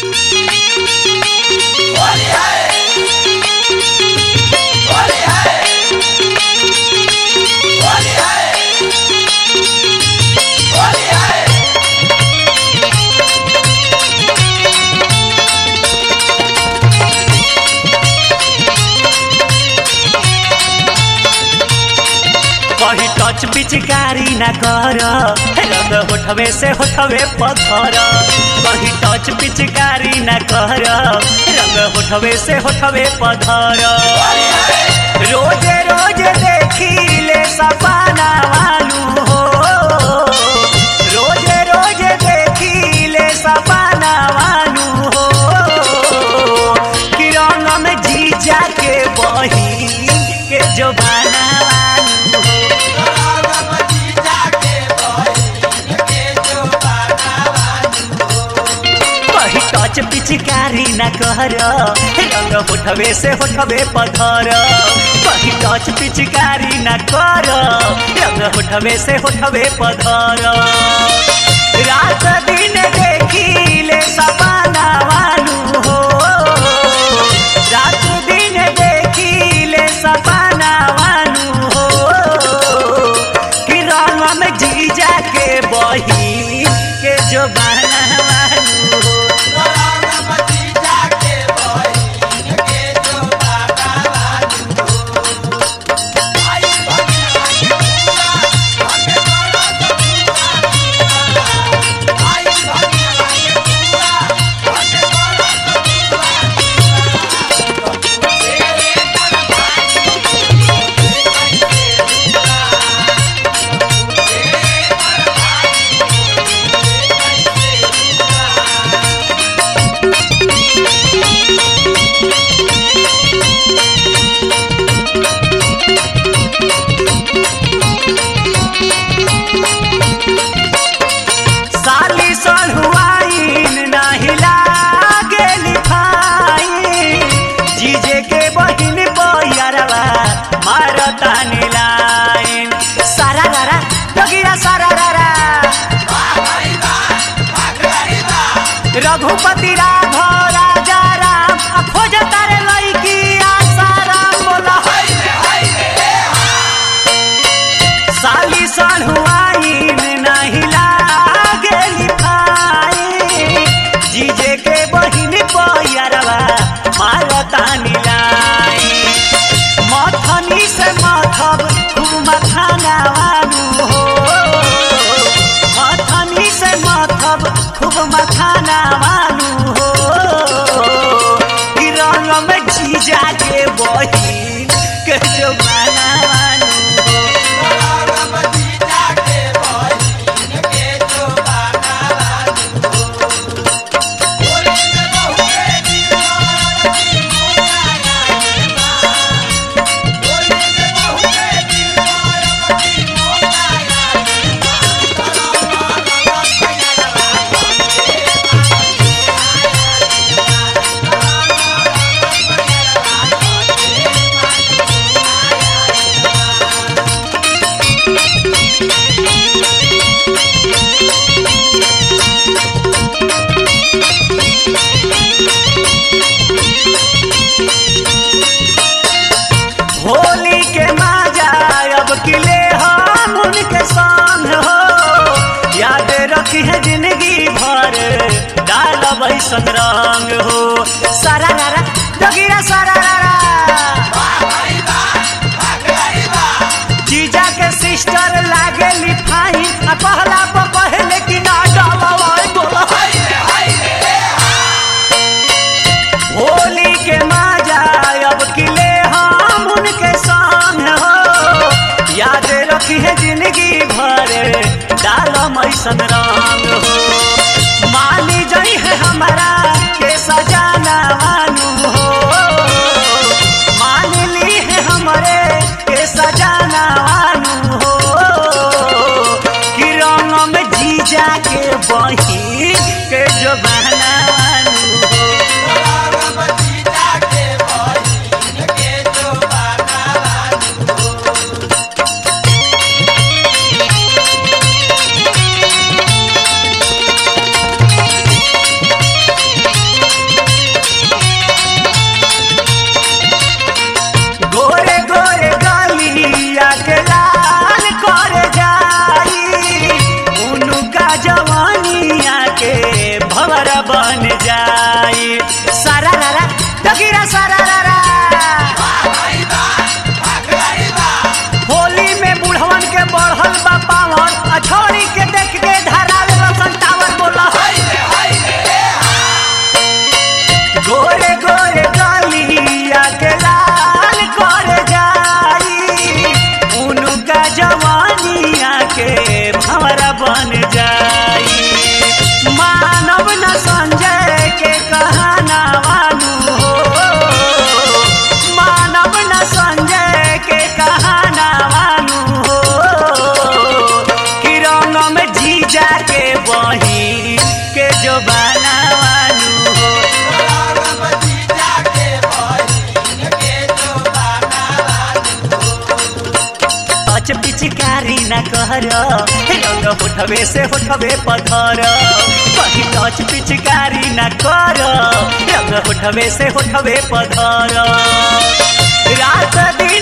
होली है होली है होली है होली है कहीं टच पिचकारी ना कर रंग होठवे से होठवे पत्थर कहीं टच पिचकारी ना कर रंग होठवे से होठवे पत्थर रोजे रोजे देखी ले सपना वालू हो रोजे रोजे देखी ले सपना वालू हो कि रंग में जीजा के बही के जो बना वालू हो कही टच पिचकारी न कर रंग होठवे से होठवे पथर कही टच पिचकारी न कर रंग होठवे से होठवे पथर रात दिन देखी ले सपना वालू हो रात दिन देखी ले सपना वालू हो कि रंग में जीजा के बही के जो बना वालू हो साली सढ़ुआइन नाही लागे लिखाई जीजे के बहिन बहियारवा मारता नीलाइन सारा रारा डगिरा सारा रारा रघुपति राघव राजा राम आ खोज तारे लईकी आशा राम बोला साली सढ़ुआइन नहीं लागे लिखाई जीजे के बहिन पैरवा मारता नीलाई मथनी से मथब खूब मखाना वालू हो मथनी से मथब खूब मखाना वालू हो कि रंग में जीजा के बहिन के जो माना वालू हो होली के माजा अब किले हम उनके संग हो याद रखी है जिंदगी भर डाल बैसन रंग हो सारा रारा डगिरा सारा रारा जीजा के सिस्टर लागे लिफाई आ पहला पर पहले की ना डालवाई बोला होली के माजा अब किले हम उनके संग हो याद रखी है जिंदगी भर डाल मैसन रंग हो मानी जई है हमारा के सजाना वानू हो मान ली है हमारे के सजाना वानू हो कि रंग में जीजा के बही के जो बहना वानू हो Holy बन जाई सारा रारा जगीरा सारा रारा होली में बुढ़वन के बढ़ल बा पावर आ छोरी के देख के धरावे बसन टावर बोला गोरे गोरे गलिया के लाल कर जाई उनका जवानिया के भंवरा बन जाई मानव न संजय के कहना वानू हो मानव न संजय के कहना वानू हो कि रंग में जीजा के बही के जो बना वानू हो अच पिचकारी न कर रंग होठवे से होठवे पथर कहीं टच पिचकारी न कर रंग होठवे से होठवे पथर रात दिन